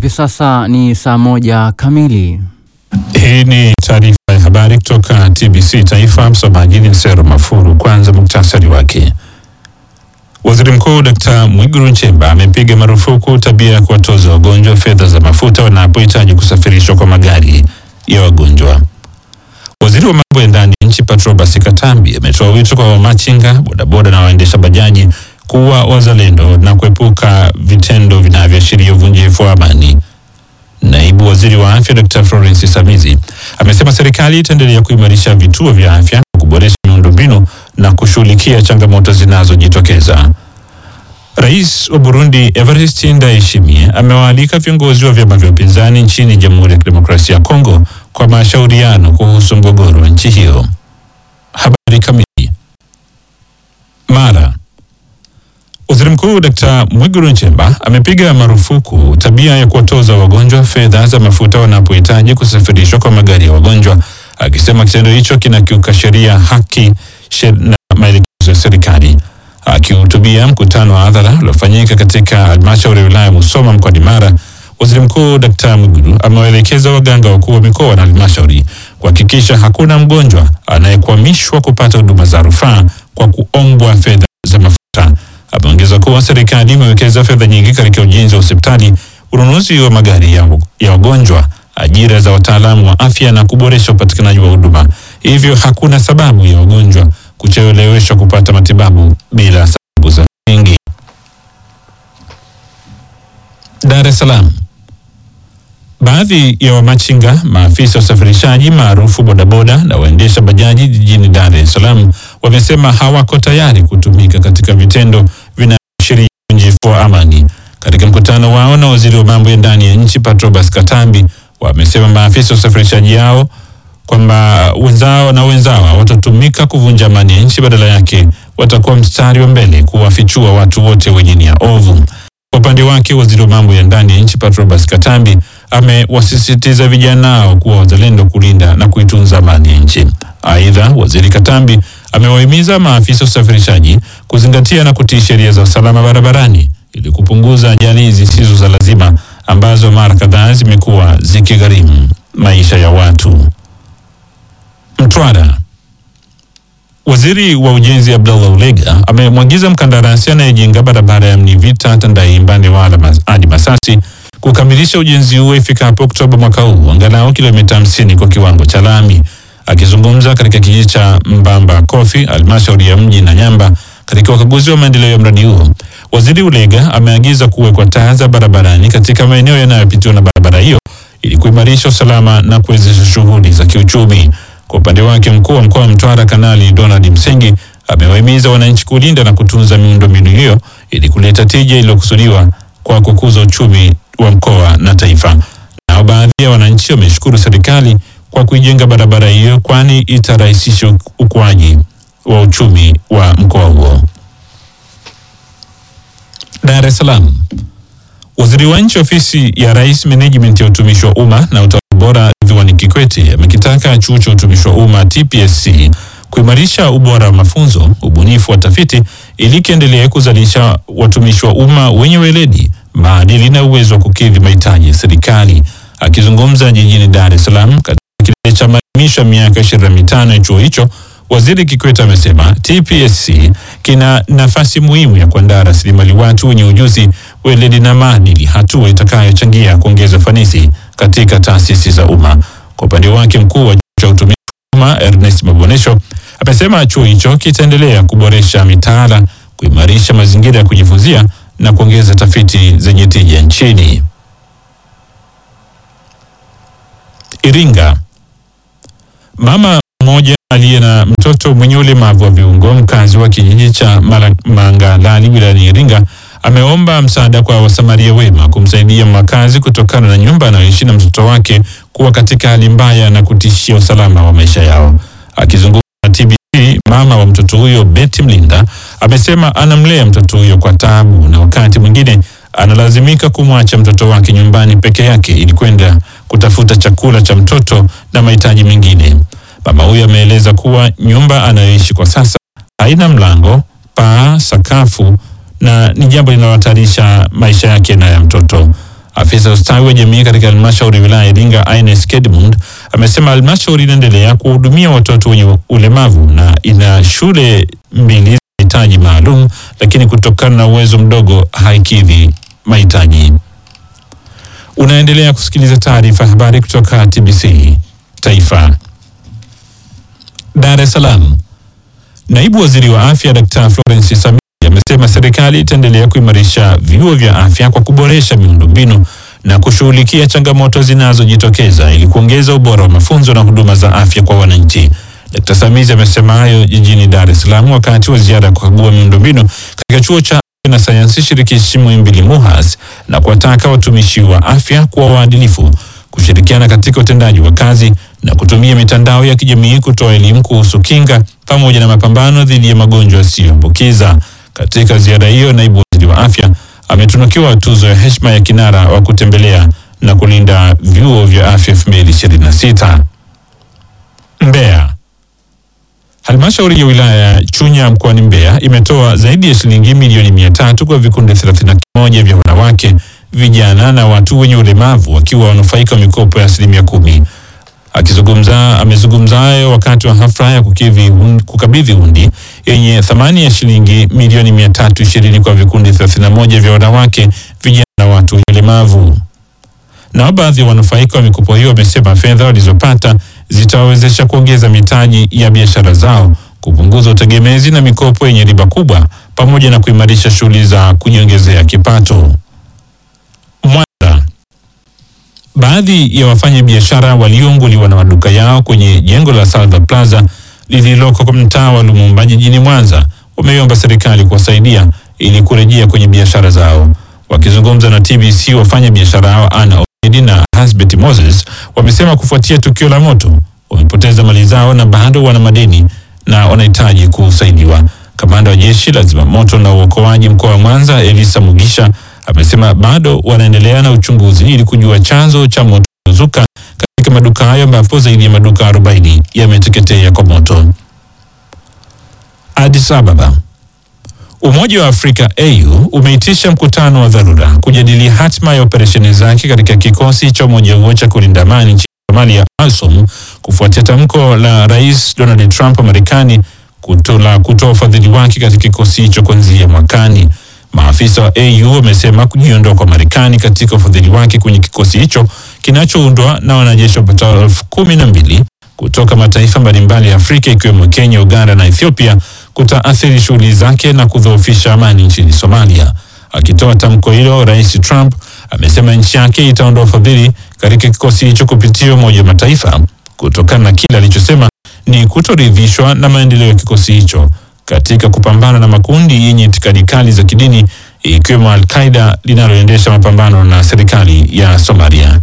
Hivi sasa ni saa moja kamili. Hii ni taarifa ya habari kutoka TBC Taifa. Msomaji ni Sero Mafuru. Kwanza muktasari wake. Waziri Mkuu Dkt. Mwigulu Nchemba amepiga marufuku tabia ya kuwatoza wagonjwa fedha za mafuta wanapohitaji kusafirishwa kwa magari ya wagonjwa. Waziri wa mambo ya ndani ya nchi Patrobas Katambi ametoa wito kwa wamachinga, bodaboda na waendesha bajaji kuwa wazalendo na kuepuka vitendo vinavyoashiria uvunjifu wa amani. Naibu waziri wa afya Dr. Florence Samizi amesema serikali itaendelea kuimarisha vituo vya afya, kuboresha miundombinu na kushughulikia changamoto zinazojitokeza. Rais wa Burundi Evariste Ndayishimiye amewaalika viongozi wa vyama vya upinzani nchini Jamhuri ya Kidemokrasia ya Kongo kwa mashauriano kuhusu mgogoro wa nchi hiyo. Habari kamili. Mara Waziri Mkuu Dkt. Mwigulu Nchemba amepiga marufuku tabia ya kuwatoza wagonjwa fedha za mafuta wanapohitaji kusafirishwa kwa magari ya wagonjwa, akisema kitendo hicho kinakiuka sheria, haki sher na maelekezo ya serikali. Akihutubia mkutano wa hadhara uliofanyika katika halmashauri ya wilaya Musoma mkoani Mara, Waziri Mkuu Dkt. Mwigulu amewaelekeza waganga wakuu wa mikoa na halmashauri kuhakikisha hakuna mgonjwa anayekwamishwa kupata huduma za rufaa kwa kuombwa fedha za mafuta. Ameongeza kuwa serikali imewekeza fedha nyingi katika ujenzi wa hospitali, ununuzi wa magari ya, ya wagonjwa, ajira za wataalamu wa afya na kuboresha upatikanaji wa huduma. Hivyo hakuna sababu ya wagonjwa kucheleweshwa kupata matibabu bila sababu za msingi. Dar es Salaam. Baadhi ya wamachinga, maafisa wa usafirishaji maarufu bodaboda na waendesha bajaji jijini Dar es Salaam wamesema hawako tayari kutumika katika vitendo vinavyoashiria uvunjifu wa amani. Katika mkutano wao na waziri wa mambo ya ndani ya nchi Patrobas Katambi, wamesema maafisa wa usafirishaji hao kwamba wenzao na wenzao hawatatumika kuvunja amani ya nchi, badala yake watakuwa mstari wa mbele kuwafichua watu wote wenye nia ovu. Kwa upande wake waziri wa mambo ya ndani ya nchi Patrobas Katambi amewasisitiza vijana hao kuwa wazalendo kulinda na kuitunza amani ya nchi. Aidha, waziri Katambi amewahimiza maafisa usafirishaji kuzingatia na kutii sheria za usalama barabarani ili kupunguza ajali zisizo za lazima ambazo mara kadhaa zimekuwa zikigharimu maisha ya watu. Mtwara. Waziri wa Ujenzi Abdallah Ulega amemwagiza mkandarasi anayejenga barabara ya Mnivita Tandahimba Newala hadi Masasi kukamilisha ujenzi huo ifikapo Oktoba mwaka huu, angalau kilomita hamsini kwa kiwango cha lami. Akizungumza katika kijiji cha Mbamba Kofi, halmashauri ya mji na Nyamba, katika ukaguzi wa maendeleo ya mradi huo, waziri Ulega ameagiza kuwekwa taa za barabarani katika maeneo yanayopitiwa na barabara hiyo ili kuimarisha usalama na kuwezesha shughuli za kiuchumi. Kwa upande wake mkuu wa mkoa wa Mtwara Kanali Donald Msengi amewahimiza wananchi kulinda na kutunza miundombinu hiyo ili kuleta tija iliyokusudiwa kwa kukuza uchumi wa mkoa na taifa. Nao baadhi ya wananchi wameshukuru serikali kwa kuijenga barabara hiyo, kwani itarahisisha ukuaji wa uchumi wa mkoa huo. Dar es Salaam. Waziri wa nchi ofisi ya Rais, menejimenti ya utumishi wa umma na utawala bora, Ridhiwani Kikwete amekitaka chuo cha utumishi wa umma TPSC kuimarisha ubora wa mafunzo, ubunifu wa tafiti ili kiendelee kuzalisha watumishi wa umma wenye weledi, maadili na uwezo wa kukidhi mahitaji ya serikali. Akizungumza jijini Dar es Salaam katika kilele cha maadhimisho ya miaka ishirini na mitano ya chuo hicho, Waziri Kikwete amesema TPSC kina nafasi muhimu ya kuandaa rasilimali watu wenye ujuzi, weledi na maadili, hatua itakayochangia kuongeza ufanisi katika taasisi za umma. Kwa upande wake, mkuu wa chuo cha utumishi wa umma Ernest Mabonesho amesema chuo hicho kitaendelea kuboresha mitaala, kuimarisha mazingira ya kujifunzia na kuongeza tafiti zenye tija nchini. Iringa. Mama mmoja aliye na mtoto mwenye ulemavu wa viungo mkazi wa kijiji cha Mangalali wilayani Iringa ameomba msaada kwa wasamaria wema kumsaidia makazi kutokana na nyumba anayoishi na mtoto wake kuwa katika hali mbaya na kutishia usalama wa maisha yao. Akizungumza na TBC, mama wa mtoto huyo Betty Mlinda amesema anamlea mtoto huyo kwa taabu na wakati mwingine analazimika kumwacha mtoto wake nyumbani peke yake ili kwenda kutafuta chakula cha mtoto na mahitaji mengine. Mama huyo ameeleza kuwa nyumba anayoishi kwa sasa haina mlango, paa, sakafu na ni jambo linalohatarisha maisha yake na ya mtoto. Afisa ustawi wa jamii katika halmashauri ya wilaya ya Iringa Ines Kedmund amesema halmashauri inaendelea kuwahudumia watoto wenye ulemavu na ina shule mbili za mahitaji maalum, lakini kutokana na uwezo mdogo haikidhi mahitaji. Unaendelea kusikiliza taarifa ya habari kutoka TBC Taifa. Dar es Salaam. Naibu Waziri wa Afya Dr. Florence Samia amesema serikali itaendelea kuimarisha vyuo vya afya kwa kuboresha miundombinu na kushughulikia changamoto zinazojitokeza ili kuongeza ubora wa mafunzo na huduma za afya kwa wananchi. Dr. Samia amesema hayo jijini Dar es Salaam wakati wa ziara ya kukagua miundombinu katika chuo cha afya na sayansi shirikishi Muhimbili MUHAS na kuwataka watumishi wa afya kuwa waadilifu, kushirikiana katika utendaji wa kazi na kutumia mitandao ya kijamii kutoa elimu kuhusu kinga pamoja na mapambano dhidi ya magonjwa yasiyoambukiza. Katika ziara hiyo, naibu waziri wa afya ametunukiwa tuzo ya heshima ya kinara wa kutembelea na kulinda vyuo vya afya 2026. Mbeya. Halmashauri ya wilaya ya Chunya mkoani Mbeya imetoa zaidi ya shilingi milioni mia tatu kwa vikundi 31 vya wanawake, vijana na watu wenye ulemavu wakiwa wanufaika wa mikopo ya asilimia kumi. Akizungumza amezungumza hayo wakati wa hafla ya kukivi hun- kukabidhi hundi yenye thamani ya shilingi milioni mia tatu ishirini kwa vikundi 31 vya wanawake, vijana na watu wenye ulemavu. Nao baadhi ya wanufaika wa mikopo hiyo wamesema fedha walizopata zitawawezesha kuongeza mitaji ya biashara zao, kupunguza utegemezi na mikopo yenye riba kubwa, pamoja na kuimarisha shughuli za kujiongezea kipato. Mwanza. Baadhi ya wafanya biashara waliounguliwa na maduka yao kwenye jengo la Salva Plaza lililoko kwa mtaa wa Lumumba jijini Mwanza wameomba serikali kuwasaidia ili kurejea kwenye biashara zao. Wakizungumza na TBC, wafanya biashara hao Ana Edi na Hasbet Moses wamesema kufuatia tukio la moto wamepoteza mali zao na bado wana madeni na wanahitaji kusaidiwa. Kamanda wa jeshi la zimamoto na uokoaji mkoa wa Mwanza Elisa Mugisha amesema bado wanaendelea na uchunguzi ili kujua chanzo cha moto uliozuka katika maduka hayo ambapo zaidi ya maduka 40 yameteketea kwa moto. Addis Ababa. Umoja wa Afrika AU umeitisha mkutano wa dharura kujadili hatima ya operesheni zake katika kikosi cha umoja huo cha kulinda amani nchini Somalia ASOM kufuatia tamko la Rais Donald Trump wa Marekani kutola kutoa ufadhili wake katika kikosi hicho kuanzia mwakani. Maafisa wa AU wamesema kujiondoa kwa Marekani katika ufadhili wake kwenye kikosi hicho kinachoundwa na wanajeshi wapatao elfu kumi na mbili kutoka mataifa mbalimbali ya Afrika ikiwemo Kenya, Uganda na Ethiopia kutaathiri shughuli zake na kudhoofisha amani nchini Somalia. Akitoa tamko hilo, Rais Trump amesema nchi yake itaondoa ufadhili katika kikosi hicho kupitia Umoja wa Mataifa kutokana na kile alichosema ni kutoridhishwa na maendeleo ya kikosi hicho katika kupambana na makundi yenye itikadi kali za kidini ikiwemo Al-Qaida linaloendesha mapambano na serikali ya Somalia.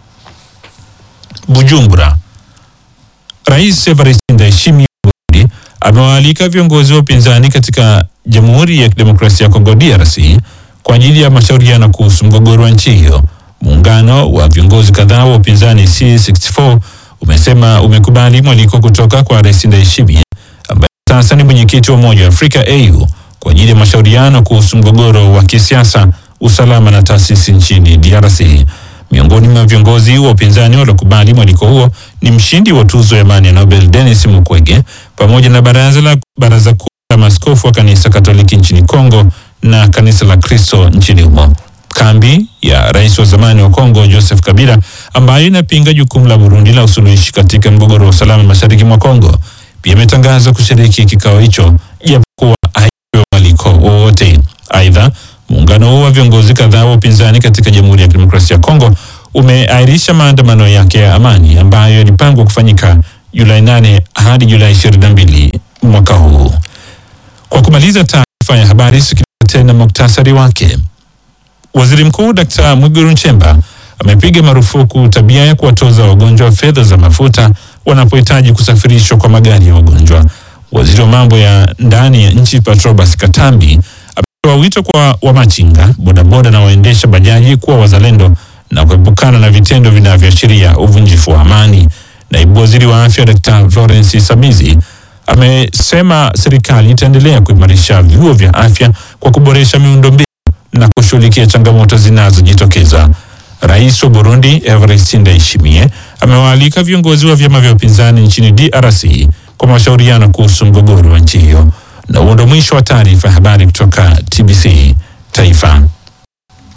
Bujumbura. Rais Evariste Ndayishimiye wa Burundi amewaalika viongozi wa upinzani katika Jamhuri ya Kidemokrasia ya Kongo DRC kwa ajili ya mashauriano kuhusu mgogoro wa nchi hiyo. Muungano wa viongozi kadhaa wa upinzani C64 umesema umekubali mwaliko kutoka kwa Rais Ndayishimiye ambaye sasa ni mwenyekiti wa Umoja wa Afrika AU kwa ajili ya mashauriano kuhusu mgogoro wa kisiasa, usalama na taasisi nchini DRC. Miongoni mwa viongozi wa upinzani waliokubali mwaliko huo ni mshindi wa tuzo ya amani ya Nobel Denis Mukwege pamoja na baraza la baraza kuu la maaskofu wa kanisa Katoliki nchini Kongo na kanisa la Kristo nchini humo. Kambi ya rais wa zamani wa Kongo Joseph Kabila ambayo inapinga jukumu la Burundi la usuluhishi katika mgogoro wa usalama mashariki mwa Kongo pia imetangaza kushiriki kikao hicho japokuwa haipewa mwaliko wowote. Aidha, muungano huo wa viongozi kadhaa wa upinzani katika Jamhuri ya Kidemokrasia ya Kongo umeahirisha maandamano yake ya amani ambayo yalipangwa kufanyika Julai 8 hadi Julai 22 mwaka huu. Kwa kumaliza taarifa ya habari, sikiliza tena muktasari wake. Waziri Mkuu Dkt. Mwigulu Nchemba amepiga marufuku tabia ya kuwatoza wagonjwa fedha za mafuta wanapohitaji kusafirishwa kwa magari ya wagonjwa. Waziri wa mambo ya ndani ya nchi Patrobas Katambi ametoa wito kwa wamachinga, bodaboda na waendesha bajaji kuwa wazalendo na kuepukana na vitendo vinavyoashiria uvunjifu wa amani. Naibu waziri wa afya Dkt. Florence Samizi amesema serikali itaendelea kuimarisha vyuo vya afya kwa kuboresha miundombinu na kushughulikia changamoto zinazojitokeza. Rais wa Burundi Evariste Ndayishimiye amewaalika viongozi wa vyama vya upinzani nchini DRC kwa mashauriano kuhusu mgogoro wa nchi hiyo. Na huo ndo mwisho wa taarifa ya habari kutoka TBC Taifa.